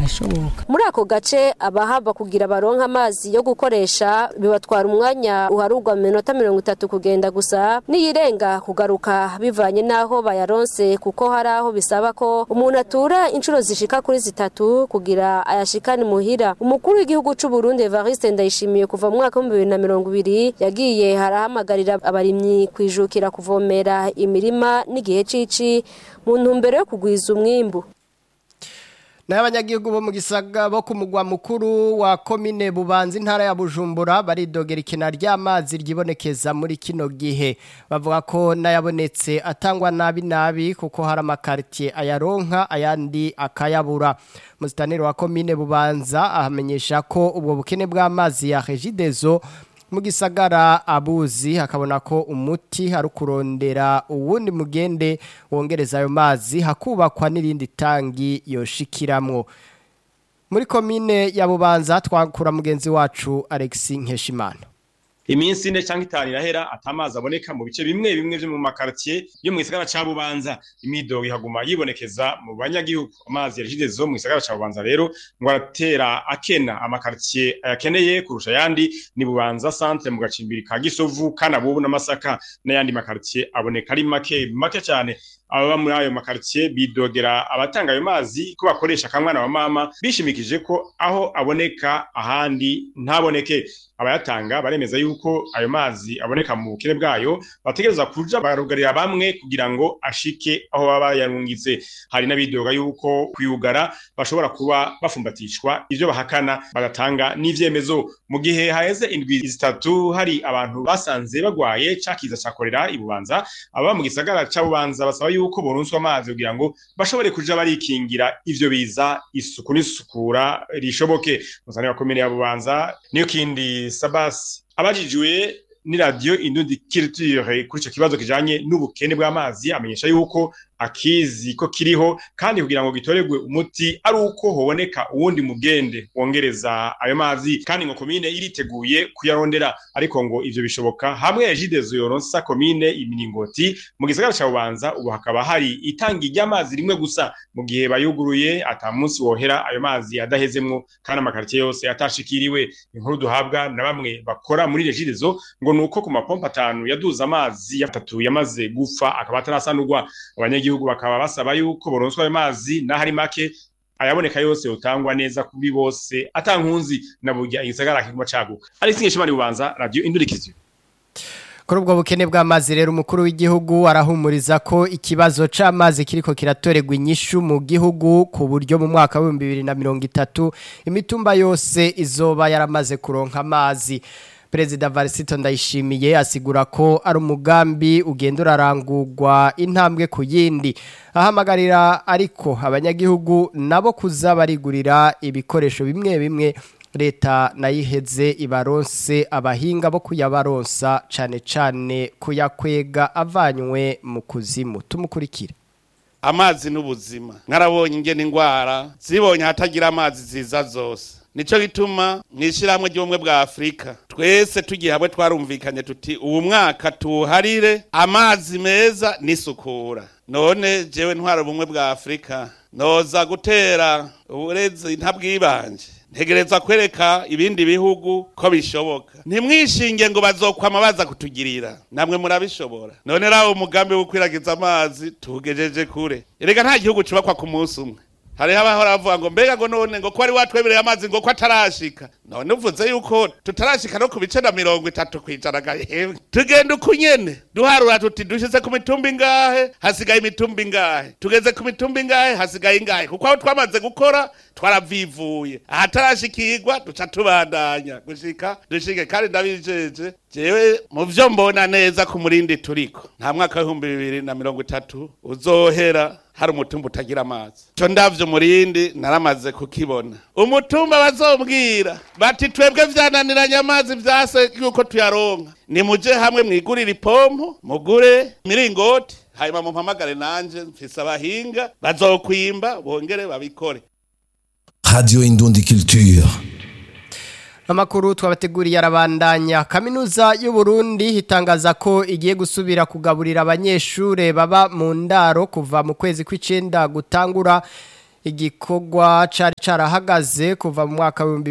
birashoboka muri ako gace abahava kugira baronka amazi yo gukoresha bibatwara umwanya uharugwa mu minota mirongo itatu kugenda gusa niyirenga kugaruka bivanye n'aho bayaronse kuko hari aho bisaba ko umuntu atura inshuro zishika kuri zitatu kugira ayashikane muhira umukuru w'igihugu c'u Burundi Evariste Ndayishimiye kuva mu mwaka w'ibihumbi bibiri na mirongo ibiri yagiye harahamagarira abarimyi kwijukira kuvomera imirima n'igihe cici mu ntumbero yo kugwiza umwimbu N'abanyagihugu bo mu gisaga bo ku mugwa mukuru wa komine Bubanza intara ya Bujumbura baridogera ikina ry'amazi ryibonekeza muri kino gihe bavuga ko nayabonetse atangwa nabi nabi kuko hari amakartie ayaronka ayandi akayabura Mustaneri wa komine Bubanza ahamenyesha ko ubwo bukene bw'amazi ya Regideso mu gisagara abuzi hakabona ko umuti hari kurondera uwundi mugende wongereza ayo mazi hakubakwa n'irindi tangi yoshikiramwo muri komine ya bubanza twakura mugenzi wacu Alexis Nkeshimana iminsi ine cyangwa itanu irahera atamazi aboneka mu bice bimwe bimwe byo mu makartier yo mu gisagara ca Bubanza imidogo ihaguma yibonekeza mu banyagihugu amazi yarishidezo mu gisagara ca Bubanza rero ngo aratera akena amakartier ayakeneye kurusha yandi ni Bubanza centre mu gacimbiri ka Gisovu kana bubu n'amasaka n'ayandi makartier aboneka ari make make cyane ababa muri ayo makartier bidogera abatanga ayo mazi ko bakoresha kamwana wa mama bishimikije ko aho aboneka ahandi ntaboneke abayatanga baremeza yuko ayo mazi aboneka mu bukene bwayo bategereza kuja barugarira bamwe kugira ngo ashike aho baba yarungitse hari n'abidoga yuko kuyugara bashobora kuba bafumbatishwa ivyo bahakana bagatanga n'ivyemezo mu gihe haheze indwi zitatu hari abantu basanze bagwaye cakiza cakorera ibubanza aba mu gisagara ca bubanza basaba yuko boronswa amazi kugira ngo bashobore kuja barikingira ivyo biza isuku n'isukura rishoboke musane wa komine ya bubanza niyo kindi sabasi abajijwe ni radio indundi culture kuri ico kibazo kijanye n'ubukene bw'amazi amenyesha yuko akizi ko kiriho kandi kugira ngo gitoregwe umuti ari uko hoboneka uwundi mugende wongereza ayo mazi kandi ngo komine iriteguye kuyarondera ariko ngo ivyo bishoboka hamwe yajidezo yoronsa komine iminingoti mu gisagara ca bubanza ubu hakaba hari itangi ry'amazi rimwe gusa mu gihe bayuguruye ata munsi wohera ayo mazi adahezemwo kandi amakaritiye yose atashikiriwe inkuru duhabwa na bamwe bakora muri regidezo ngo nuko ku mapompa atanu yaduza amazi atatu yamaze gupfa akaba atarasanurwa abanyagihugu bakaba basaba yuko boronswa ayo mazi n'ahari make ayaboneka yose utangwa neza kuri bose atankunzi na burya igisagara kiguma caguka ari singe bubanza radio indurikizo Kuri ubwo bukene bw'amazi rero umukuru w'igihugu arahumuriza ko ikibazo c'amazi kiriko kiratoregwa inyishu mu gihugu ku buryo mu mwaka wa 2030 imitumba yose izoba yaramaze kuronka amazi Perezida Varisito Ndayishimiye asigura ko ari umugambi ugenda urarangurwa intambwe ku yindi ahamagarira ariko abanyagihugu nabo kuza barigurira ibikoresho bimwe bimwe leta nayiheze ibaronse abahinga bo kuyabaronsa cane cane kuyakwega avanywe mu kuzimu tumukurikire amazi n'ubuzima mwarabonye ingene ingwara zibonye hatagira amazi ziza zose nico gituma mwishyiramwe ry'ubumwe bwa afurika twese tugiye hamwe twarumvikanye tuti ubu mwaka tuwuharire amazi meza n'isukura none jewe ntwara ubumwe bwa afurika noza gutera uburezi ntabwibanje ntegereza kwereka ibindi bihugu ko bishoboka ntimwishinge ngo bazokwama baza kutugirira namwe murabishobora none rawo umugambi wo kwiragiza amazi tugejeje kure erega nta gihugu cubakwa ku munsi umwe hariho abahora bavuga ngo mbega ngo none ngo ko wari watwemereye amazi ngo ko atarashika none uvuze yuko tutarashika no ku bice na mirongo itatu kwijana gahembwe tugenda uko nyene duharura tuti dushize ku mitumba ingahe hasigaye imitumba ingahe tugeze ku mitumba ingahe hasigaye ingahe kuko aho twamaze gukora twaravivuye ahatarashikirwa duca tubandanya gushika dushike kandi ndabijeje jewe mu vyo mbona neza ku murindi turiko nta mwaka w'ibihumbi bibiri na mirongo itatu uzohera hari umutumba utagira amazi co ndavyo murindi naramaze kukibona umutumba bazombwira bati twebwe vyananiranye amazi vyase yuko tuyaronka nimuje hamwe mwigurire ipompo mugure miringoti hanyuma mumpamagare nanje mfise abahinga bazokwimba bongere babikore Radio Indundi Culture. Amakuru twabateguriye arabandanya kaminuza y'u Burundi hitangaza ko igiye gusubira kugaburira abanyeshure baba mu ndaro kuva mu kwezi kw'icenda gutangura igikorwa cari carahagaze kuva mu mwaka wa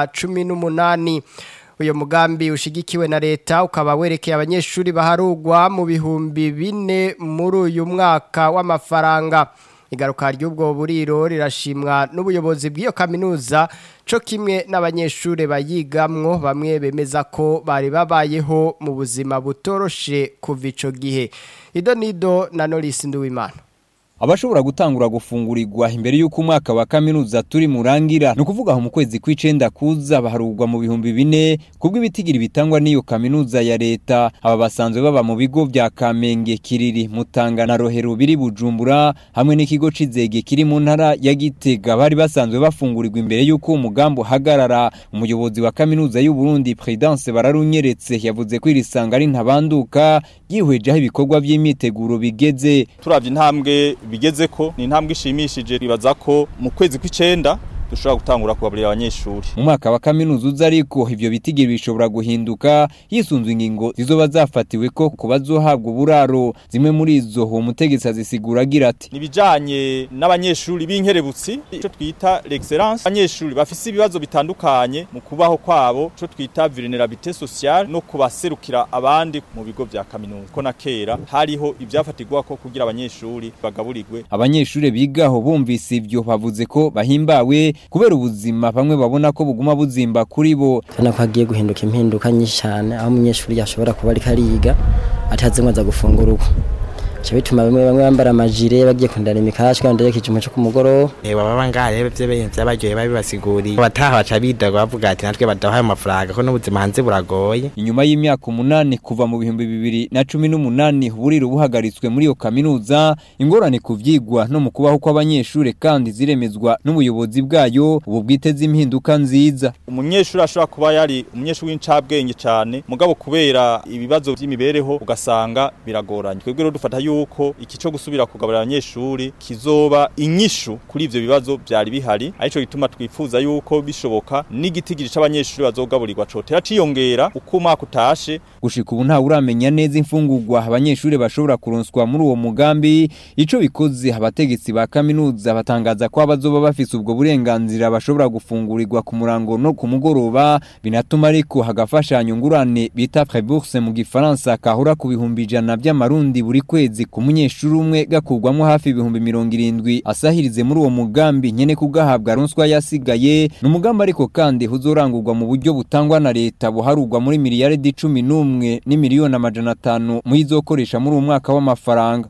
2018 uyo mugambi ushigikiwe na leta ukaba werekeye abanyeshuri baharugwa mu bihumbi bine muri uyu mwaka w'amafaranga igaruka ry'ubwo buriro rirashimwa n'ubuyobozi bw'iyo kaminuza co kimwe n'abanyeshuri bayigamwo bamwe bemeza ko bari babayeho mu buzima butoroshe kuva ico gihe ido nido na Norris Nduwimana abashobora gutangura gufungurirwa imbere y'uko umwaka wa kaminuza turi murangira ni ukuvuga aho mu kwezi kw'icenda kuza baharugwa mu bihumbi bine kubwo ibitigiri bitangwa n'iyo kaminuza ya leta aba basanzwe baba mu bigo vya kamenge kiriri mutanga na rohero biri bujumbura hamwe n'ikigo c'izege kiri mu ntara ya gitega bari basanzwe bafungurirwa imbere y'uko umugambi uhagarara umuyobozi wa kaminuza y'u Burundi Prudence bararunyeretse yavuze ko iri sanga ari ntabanduka yihweje aho ibikorwa vy'imyiteguro bigeze turavye intambwe bigeze ko ni intambwe ishimishije ribaza ko mu kwezi kw'icenda dushobora gutangura kugaburira abanyeshuri mu mwaka wa kaminuza uza ariko ivyo bitigiri bishobora guhinduka hisunzwe ingingo zizoba zafatiwe ko ku bazohabwa uburaro zimwe muri izo uwo mutegetsi azisigura agira ati nibijanye n'abanyeshuri b'inkerebutsi ico twita l'excellence abanyeshuri bafise ibibazo bitandukanye mu kubaho kwabo ico twita vulnerabilité sociale no kubaserukira abandi mu bigo vya kaminuza ko na kera hariho ivyafatirwa ko kugira abanyeshuri bagaburirwe abanyeshuri bigaho bumvise ivyo bavuze ko bahimbawe kubera ubuzima bamwe babona ko buguma buzimba kuri bo ubona ko hagiye guhinduka impinduka nyinshi cyane aho umunyeshuri yashobora kuba ariko ariga atazi ngo aza gufungura uko bica bituma bamwe bamwe bambara amajire bagiye kundana imikashwa wenda yekeje umuco ku mugoroba baba ngahe byabaryoheye babibasiguriye abataha baca bidaga bavuga ati natwe badahaye amafaranga ko n'ubuzima hanze buragoye inyuma y'imyaka umunani kuva mu bihumbi bibiri na cumi n'umunani buriro buhagaritswe muri iyo kaminuza ingorane ku vyigwa no mu kubaho kw'abanyeshuri kandi ziremezwa n'ubuyobozi bwayo ubu bwiteze impinduka nziza umunyeshuri ashobora kuba yari umunyeshuri w'incabwenge cyane mugabo kubera ibibazo by'imibereho ugasanga biragoranye twebwe rero dufata yuko iki cyo gusubira kugaburira abanyeshuri kizoba inyishu kuri ivyo bibazo byari bihari arico gituma twifuza yuko bishoboka n'igitigiri c'abanyeshuri bazogaburirwa cotera ciyongera uko umwaka utashe gushika ubu ntawe uramenya neza imfungurwa abanyeshuri bashobora kuronswa muri uwo mugambi ico bikoze abategetsi ba kaminuza batangaza ko abazoba bafise ubwo burenganzira bashobora gufungurirwa ku murango no ku mugoroba binatuma ariko hagafashanya ngurane bita prébourse mu gifaransa kahura ku bihumbi ijana by'amarundi buri kwezi ku munyeshuri umwe gakurwamo hafi ibihumbi mirongo irindwi asahirize muri uwo mugambi nyene kugahabwa ronswa yasigaye ni umugambi ariko kandi huzorangurwa mu buryo butangwa na leta buharurwa muri miliyaridi cumi n'umwe n'imiliyoni amajana atanu muyizokoresha muri uwo mwaka w'amafaranga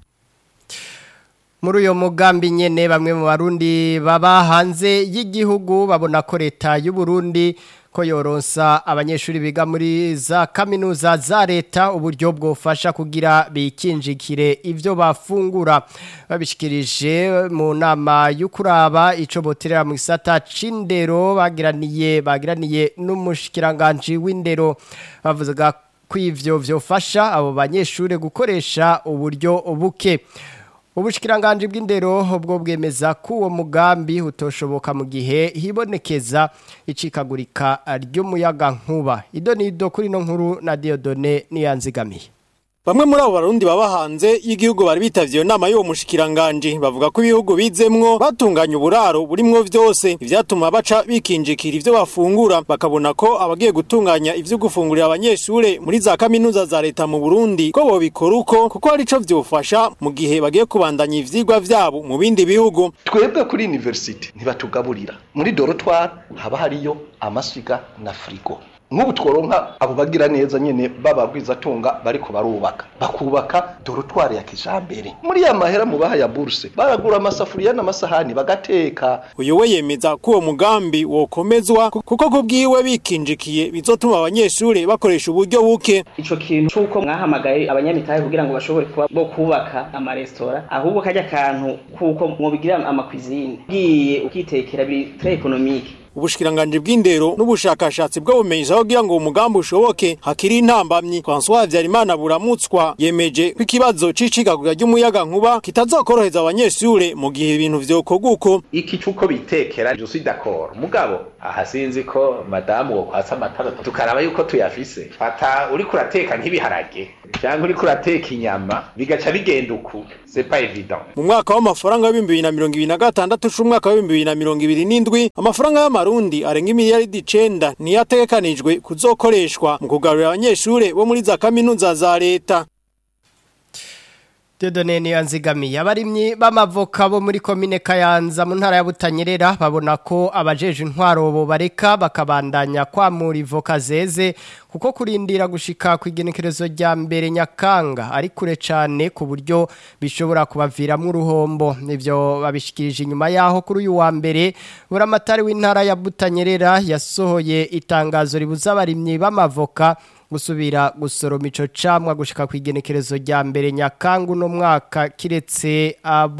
muri uyo mugambi nyene bamwe mu barundi baba hanze y'igihugu babona ko leta y'u Burundi ko yoronsa abanyeshuri biga muri za kaminuza za leta uburyo bwofasha kugira bikinjikire ivyo bafungura babishikirije mu nama y'ukuraba ico boterera mu gisata c'indero bagiraniye bagiraniye n'umushikiranganje w'indero bavuga ko ivyo vyofasha abo banyeshuri gukoresha uburyo buke ubushikiranganje bw'indero bwo bwemeza ko uwo mugambi utoshoboka mu gihe hibonekeza icikagurika ry'umuyaga nkuba ido nido kuri no nkuru na Diodone niyanzigamiye Bamwe muri abo barundi baba hanze y'igihugu bari bitavye iyo nama y'uwo mushikiranganje bavuga ko ibihugu bizemwo batunganya uburaro burimwo vyose ivyatuma baca bikinjikira ivyo bafungura bakabona ko abagiye gutunganya ivyo gufungurira abanyeshure muri za kaminuza za leta mu Burundi ko bobikora uko kuko ari co vyofasha mu gihe bagiye kubandanya ivyigwa vyabo mu bindi bihugu twebwe kuri university ntibatugaburira muri dorotware haba hariyo amasiga na frigo nk'ubu tworonka abo bagira neza nyene bababwizatunga bariko barubaka bakubaka dorotware ya kijambere muri ya mahera mu baha ya burse baragura amasafuriya n'amasahani bagateka uyu we yemeza ko uwo mugambi wokomezwa kuko kubwiwe bikinjikiye bizotuma abanyeshure bakoresha uburyo buke ico kintu c'uko mwahamagaye abanyamitahe kugira ngo bashobore kuba bo kubaka amaresitora ahubwo kajya akantu kuko mwobigira amakwizine ugiye ukitekera biri très économique ubushikiranganje bw'indero n'ubushakashatsi bw'ubumenyi aho kugira ngo umugambi ushoboke hakiri intambamyi François Habyarimana buramutswa yemeje ko ikibazo c'icikagurira ry'umuyaga nkuba kitazokoroheza abanyeshure mu gihe ibintu vyokorwa uko iki cuko bitekera je suis d'accord mugabo aha sinzi ko madamu wo kwasa amatara tukaraba yuko tuyafise fata uri kurateka nk'ibiharage cyangwa uriko urateka inyama bigaca bigenda uku c'est pas évident mu mwaka w'amafaranga w'ibihumbi bibiri na mirongo ibiri na gatandatu c'umwaka w'ibihumbi bibiri na mirongo ibiri n'indwi amafaranga y'amarundi arenga imiliyaridi icenda niyo ategekanijwe kuzokoreshwa mu kugarurira abanyeshure bo muri za kaminuza za leta Dodone niyo nzigamiye abarimyi b'amavoka bo muri komine Kayanza mu ntara ya Butanyerera babona ko abajeje intwaro bo bareka bakabandanya kwamura ivoka zeze kuko kurindira gushika ku igenekerezo rya mbere nyakanga ari kure cyane ku buryo bishobora kubaviramo uruhombo nivyo babishikirije inyuma yaho kuri uyu wa mbere buramatari w'intara ya Butanyerera yasohoye itangazo ribuza abarimyi b'amavoka gusubira gusoroma ico camwa gushika ku igenekerezo rya mbere nyakangu no mwaka kiretse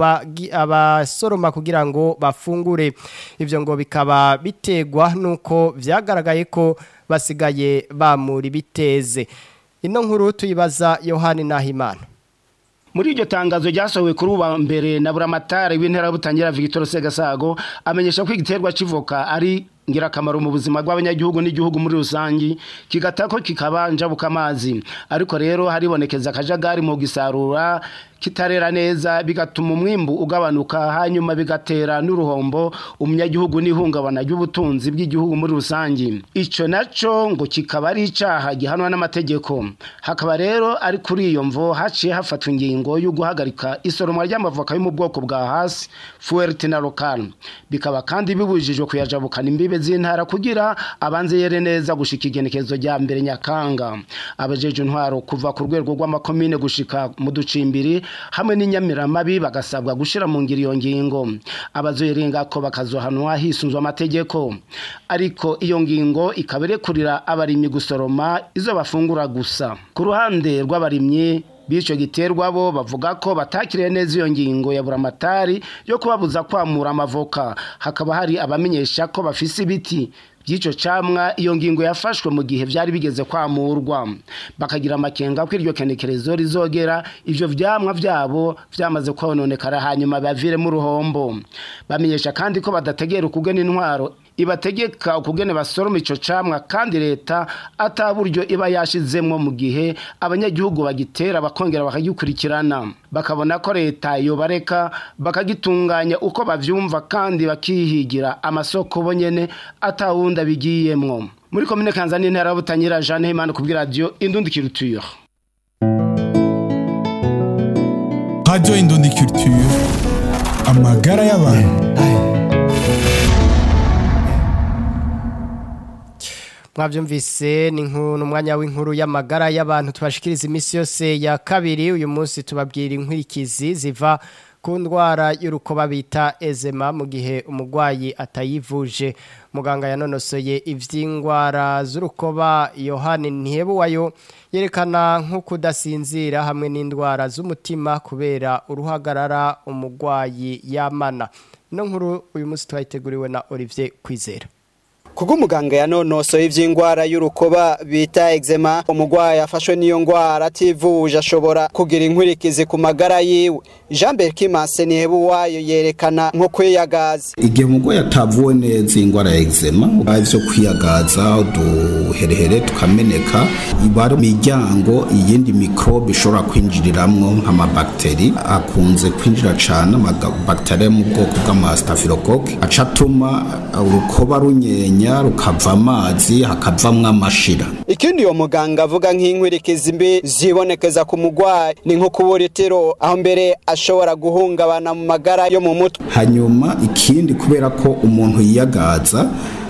abasoroma kugira ngo bafungure ivyo ngo bikaba bitegwa nuko vyagaragaye ko basigaye bamura ibiteze ino nkuru tuyibaza Yohani Nahimana muri iryo tangazo ryasohowe kuri uwa mbere na buramatari w'intera butangira Victor Segasago amenyesha ko igiterwa civoka ari ngirakamaro mu buzima bw'abanyagihugu n'igihugu muri rusangi kigatako kikabanja bukamazi ariko rero haribonekeza akajagari mu gisarura kitarera neza bigatuma umwimbu ugabanuka hanyuma bigatera n'uruhombo umunyagihugu n'ihungabana ry'ubutunzi bw'igihugu muri rusangi ico naco ngo kikaba ari icaha gihanwa n'amategeko hakaba rero ari kuri iyo mvo haciye hafatwa ingingo yo guhagarika isoromwa ry'amavoka yo mu bwoko bwa hasi fuerte na local bikaba kandi bibujijwe kuyajabukana imbibe z'intara kugira abanze yere neza gushika igenekezo rya mbere nyakanga abajeje intwaro kuva ku rwego rw'amakomine gushika mu ducimbiri hamwe n'inyamiramabi bagasabwa gushira mu ngiro iyo ngingo abazoyirenga ko bakazohanwa hisunzwe amategeko ariko iyo ngingo ikaba irekurira abarimyi gusoroma izo bafungura gusa ku ruhande rw'abarimyi bico giterwa bo bavuga ko batakiriye neza iyo ngingo ya buramatari yo kubabuza kwamura amavoka hakaba hari abamenyesha ko bafise ibiti by'ico camwa iyo ngingo yafashwe mu gihe vyari bigeze kwamurwa bakagira amakenga ko iryo kenekerezo rizogera ivyo vyamwa vyabo vyamaze kononekara hanyuma bavire mu ruhombo bamenyesha kandi ko badategera ukugena intwaro ibategeka ukugene basoroma ico camwa kandi leta ataburyo iba yashizemwo mu gihe abanyagihugu bagitera bakongera bakagikurikirana bakabona ko leta yobareka bakagitunganya uko bavyumva kandi bakihigira amasoko bonyene atawundi abigiyemwo muri komine kanzani intara butanyira Jeanne Himana kubwira radio Indundi Culture Radio Indundi Culture amagara y'abantu mwabyumvise ni n'umwanya w'inkuru y'amagara y'abantu tubashikiriza iminsi yose ya kabiri uyu munsi tubabwira inkurikizi ziva ku ndwara y'urukoba bita ezema mu gihe umurwayi atayivuje muganga yanonosoye iby'indwara z'urukoba yohani ntihebuwayo yerekana nko kudasinzira hamwe n'indwara z'umutima kubera uruhagarara umurwayi yamana ino nkuru uyu munsi twayiteguriwe na Olivier Kwizera Kuko umuganga yanonosoye ivy'ingwara y'urukoba bita eczema umugwayi afashwe n'iyo ngwara ativuje ashobora kugira inkwirikizi ku magara yiwe Jean Berkimase nihebuwayo yerekana nko kwiyagaza igihe umugwayi atavuwe neza ingwara ya eczema ivyo kwiyagaza uduherehere tukameneka ibara miryango iyindi mikrobe ishobora kwinjiriramwo nk'amabakteri akunze kwinjira cane amabakteri mu bwoko bw'amastaphylocoque aca atuma urukoba runyenya rukava amazi hakavamwo amashira ikindi uwo muganga avuga nk'inkwirikizi mbi zibonekeza ku mugwayi ni nko kubura itiro aho mbere ashobora guhungabana mu magara yo mu mutwe hanyuma ikindi kubera ko umuntu yiyagaza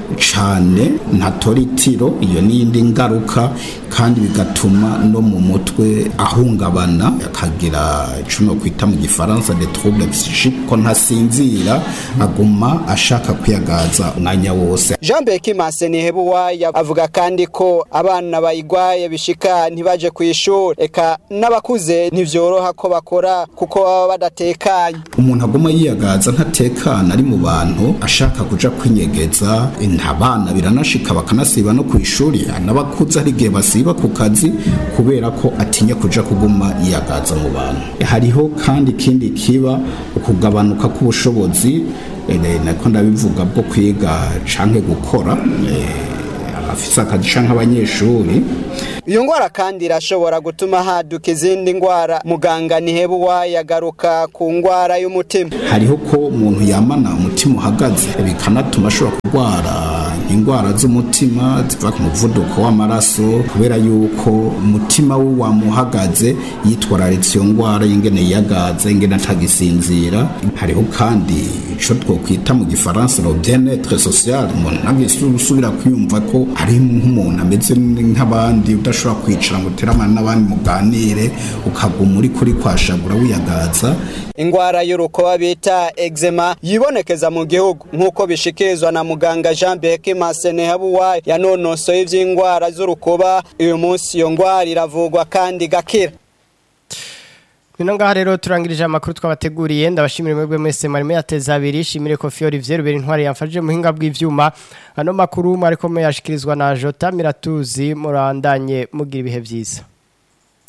cane ntatora itiro iyo n'iyindi ngaruka kandi bigatuma no mu mutwe ahungabana akagira icuno kwita mu gifaransa de trouble psychique ko ntasinzira aguma ashaka kwiyagaza umwanya wose Jean Bekimase Nihebuwaya avuga kandi ko abana bayigwaye bishika ntibaje ku ishuri eka n'abakuze ntivyoroha ko bakora kuko baba badatekanye umuntu aguma yiyagaza ntatekana ari mu bantu ashaka kuja kwinyegeza abana biranashika bakanasiba no ku ishuri n'abakuze hari igihe basiba ku kazi kubera ko atinya kuja kuguma yiyagaza mu bantu hariho kandi ikindi kiba ukugabanuka k'ubushobozi nako ndabivuga bwo kwiga canke gukora afise akadisha nk'abanyeshuri iyo ngwara kandi irashobora gutuma haduka izindi ngwara muganga nihebuwa yagaruka ku ngwara y'umutima hariho ko umuntu yamana umutima uhagaze bikanatuma ashobora kurwara indwara z'umutima ziva ku muvuduko w'amaraso kubera yuko umutima we wamuhagaze yitwararitse iyo ndwara y'ingene yiyagaza ingene atagisinzira hariho kandi ico twokwita mu gifaransa le bien-être social umuntu ntagisubira kwiyumva ko ari nk'umuntu ameze nk'abandi udashobora kwicara ngo uteramane n'abandi muganire ukaguma uri kuri kwashagura wiyagaza ingwara y'urukoba bita eczema yibonekeza mu gihugu nk'uko bishikirizwa na muganga Jean Berke Masenehabuwa yanonosoye ivy'ingwara z'urukoba uyu munsi iyo ngwara iravugwa kandi gakira Nino ngaha rero turangirije amakuru twabateguriye ndabashimira mwebwe mwese marimo yateza abiri shimire ko Fiori Vyeru intwari yamfashije muhinga bw'ivyuma ano makuru mariko muyashikirizwa na Jota Miratuzi murandanye mugira ibihe vyiza